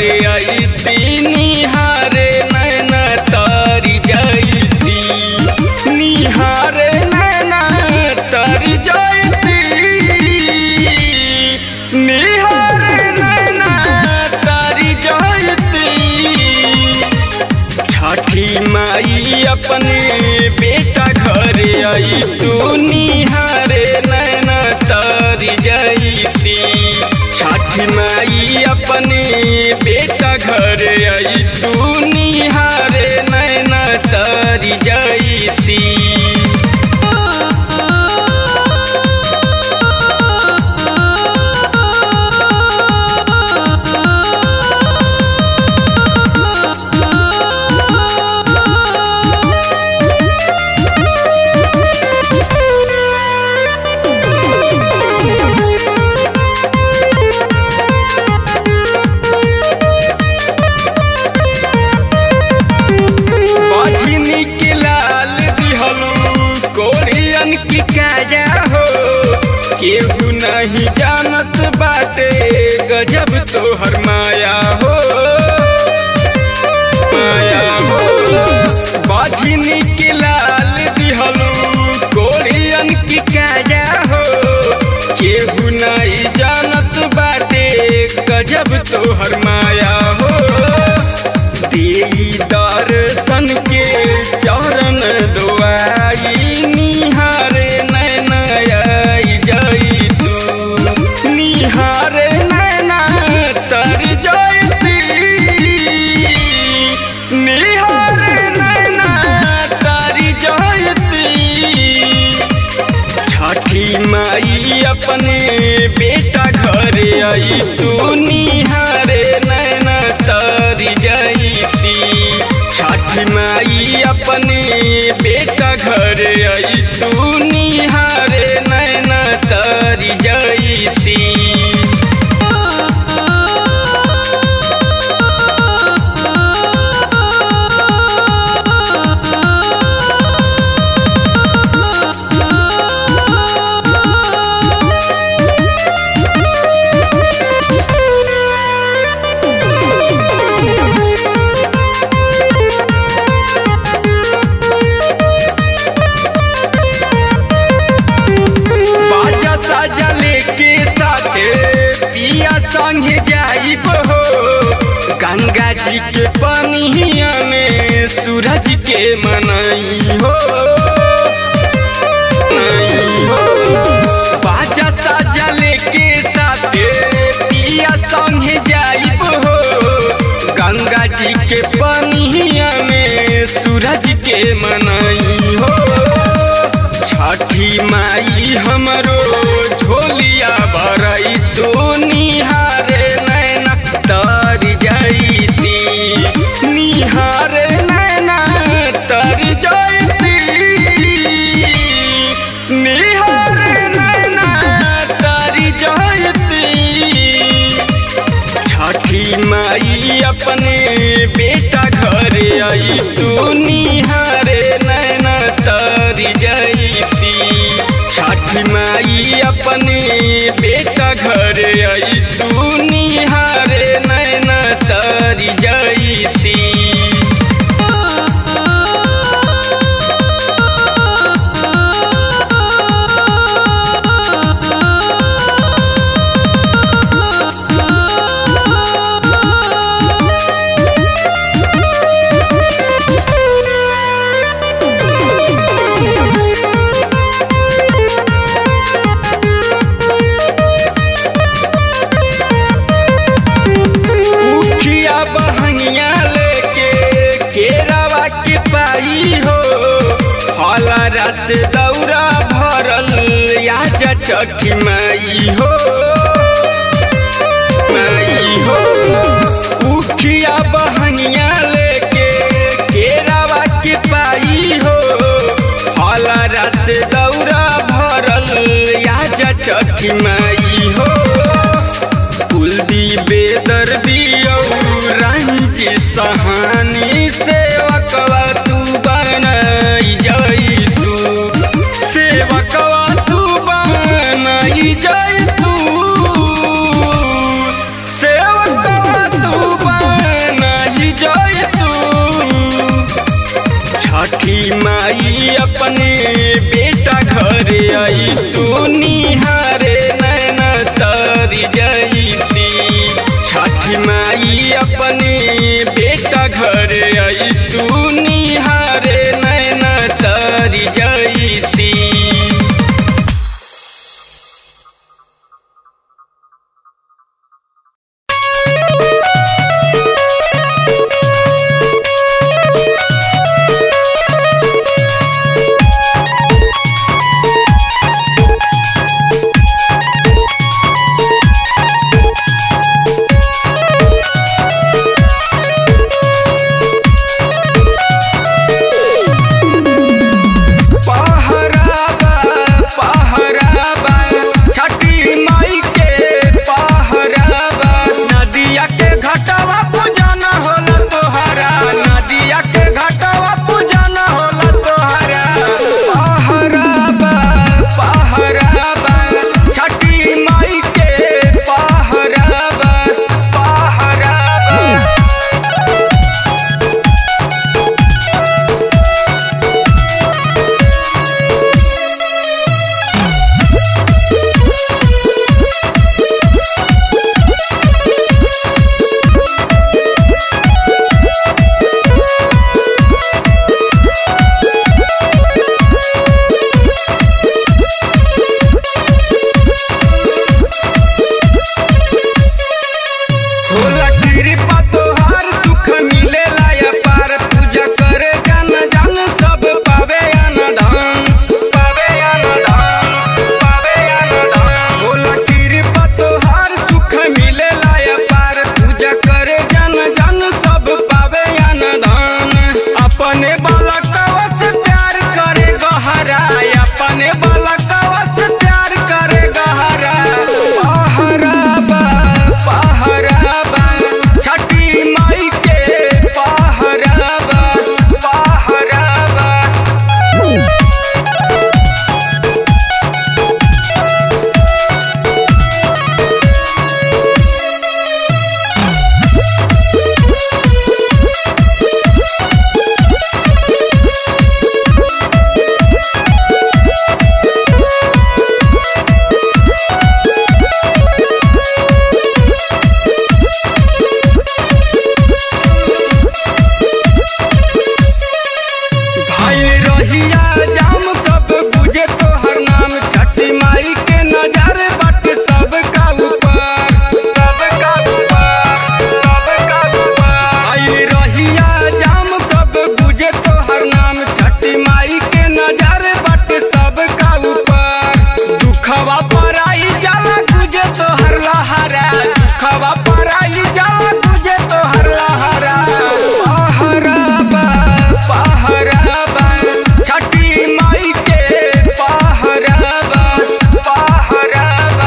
अइती निहारे नैना तारी जैती निहारे नैना तारी जैती निहारे नैना तारी जैती छठी माई अपने बेटा घर आई तू निहारे नैना तारी जैती छठी माई अपने बेटा घर आई तू निहारे नैना तारी जैती बजनी के लाल दिहलू कोरियन की काया हो केहू नहीं जानत बाटे गजब तोहर माया हो माया हो बजनी के लाल दिहलू कोरियन की काया हो केहू नहीं जानत बाटे गजब तोहर माया हो देई दर्शन के चरण दुआई निहारे नैना आई जाई तू निहारे नैना तर जाती निहारे नैना तारी जाती छठी माई अपने बेटा घर आई तू निहारे नैना तारी जैती छठी माई अपने बेटा घर आई तू निहारे नैना तारी जैती बाजा साजा लेके साथे पिया संगे जाइब हो गंगा जी के पनिया में सूरज के मनाई हो मनाई हो। बाजा साजा लेके साथे पिया संगे जाइब हो गंगा जी के पनिया में सूरज के मनाई हो छठी माई हमरो झोलिया भरई तू निहारे नैना तर जैती निहारे नैना तर जैती निहारे नैना तर जैती छठी माई अपने बेटा घर आई तू निहारे नैना तारी जैती छठी माई अपने बेटा घर आई तू निहारे नैना तारी जैती उखिया बहनिया लेके केरावा के पाई हो हला रस दौरा भरल आज छठी माई हो माई हो उखिया बहनिया लेके केरावा के पाई हो हला रस दौरा भरल आज छठी माई हो कुलदी बेदर दियो रंजी सहानी सेवकवा तू बनाई जाई तू सेवकवा तू बनाई जाई तू सेवकवा तू छठी माई अपने बेटा घरे आई तू निहारे नैना तारी जईती छठी माई अपने बेटा घरे आई तू निहारे नैना तारी जईती पहराबा पहराबा छठी माई के पहराबा नदिया के घटवा पूजन होला तोहरा नदिया के घटवा पूजन होला तोहरा पहराबा पहराबा छठी माई के पहराबा पहराबा होला कृपा तोहार सुख मिलेला या पार पूजा करे जन जन सब पावे अनदान पावे अनदान पावे अनदान होला कृपा तोहार सुख मिलेला या पार पूजा करे जन जन सब पावे अनदान अपने बालकवा से प्यार करे गहरा अपने बालकवा से प्यार करे गहरा पहराबा पहराबा छठी माई के पहराबा पहराबा भाई रहिया जाम सब बुझे तोहर नाम छठी माई के नजर बट सब का ऊपर सब का ऊपर सब का ऊपर भाई रहिया जाम सब बुझे तोहर नाम छठी माई के नजर बट सब का ऊपर दुखवा पर आई जाला तुझे तोहर लहरा दुखवा पर आई जाला तुझे तोहर लहरा पहराबा पहराबा छठी माई के पहराबा पहराबा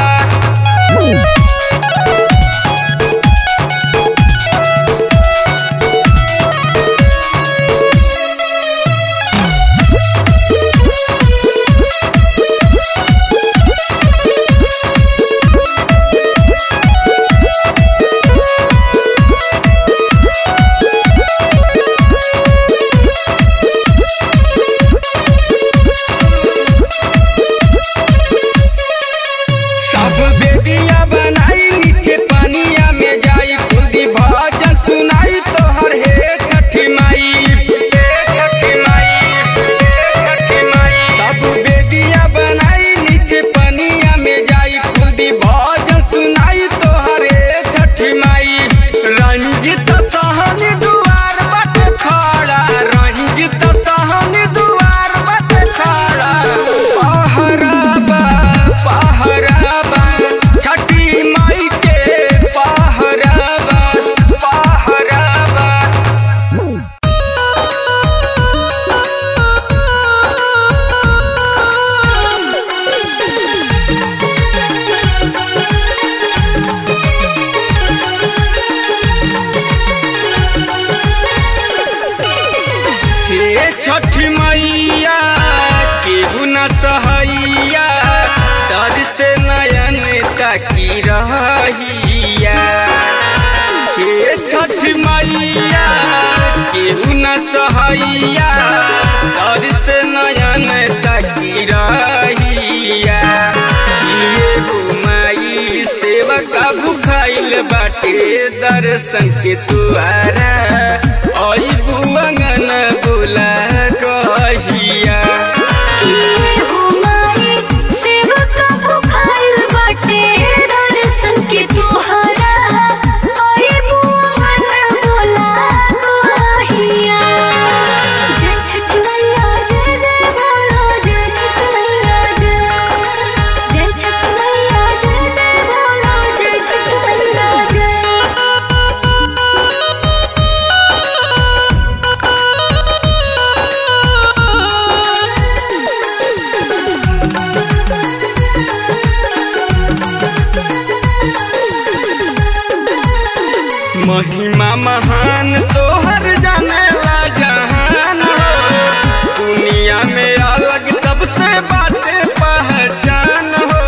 सब बेदिया बनाई नीचे पानिया में जाई खुदी भजन सुनाई तोहर हे छठी माई हे छठी माई हे छठी माई सब बेदिया बनाई नीचे पानिया में जाई खुदी भजन सुनाई तोहर हे छठी माई रंजित सहनी दुआर बट खड़ा रंजित सहनी दुआर बट खड़ा पहराबा पहराबा छठी माई के पहराबा पहराबा हे छठी मैया केहू न सहैया दर से नयन ताकी रहिया हे छठ मैया केहू न सहैया भुखाइल बाटे दर्शन के तुआरा आई बुअंगन बुला कहिया किए हो माई सेवक भुखाइल बाटे दर्शन के तोहरा ओए बुआन बोला कहिया जय छठ मैया जय जय बोलो जय छठ मैया जय जय छठ मैया जय जय बोलो जय छठ मैया जय महिमा महान तोहर जाने ला जहान हो दुनिया में अलग सबसे बाटे पहचान हो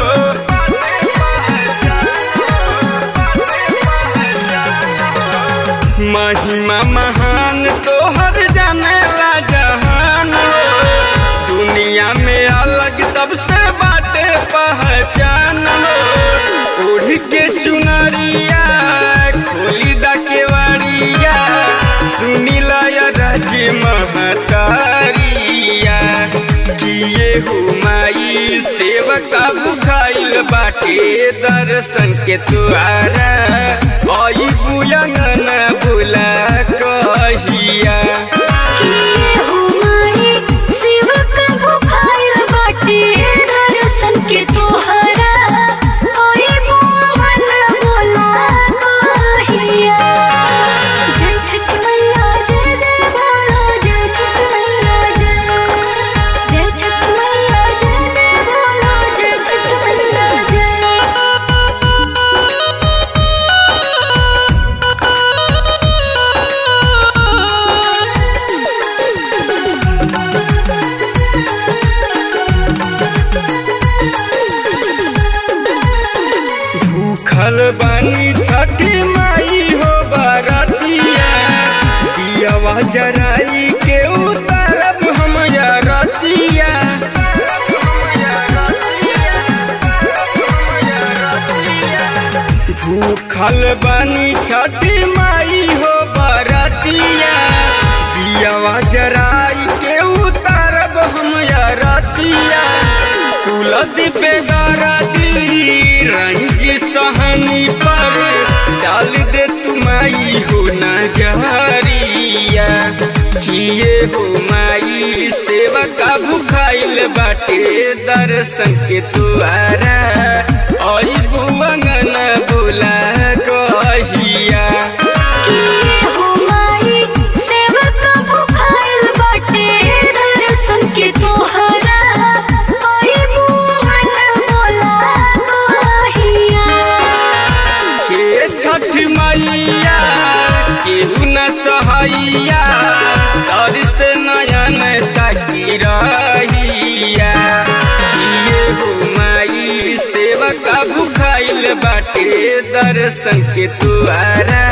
महिमा महान तोहर जाने ला जहान हो दुनिया में अलग सबसे बाटे पहचान हो उड़ के चुनरिया खोली दा केवाड़िया सुनी लाया राज महतारिया किए हो माई सेवका बुखाइल बाटे दर्शन के तुआरा आई बुयंगन बुला कहिया किए हो माई सेवक भुखाइल बाटे दर्शन के तोहरा ओए मोहन बोला कहिया जय छठ मैया जय जय बोलो जय छठ मैया जय जय छठ मैया जय जय बोलो जय छठ मैया जय भूखल बानी छठी माई हो बरतिया दियावा जराई के उतारब हम रतिया भूखल बानी छठी माई हो बरतिया दियावा जराई के उतारब हम रतिया कुलदीप गारदी रंग सहनी पर डाल दे तुमाई हो नजरिया किए हो माई सेवका भुखाइल बाटे दर्शन के तुआरा आई बुअंगन बुला कहिया किए हो माई सेवक भुखाइल बाटे दर्शन के तोहरा ओए मोहन बोला कहिया हे छठ मैया केहू न सहैया तर से नयन ताकी रहिया किए हो माई सेवका भुखाइल बाटे दर्शन के तुआरा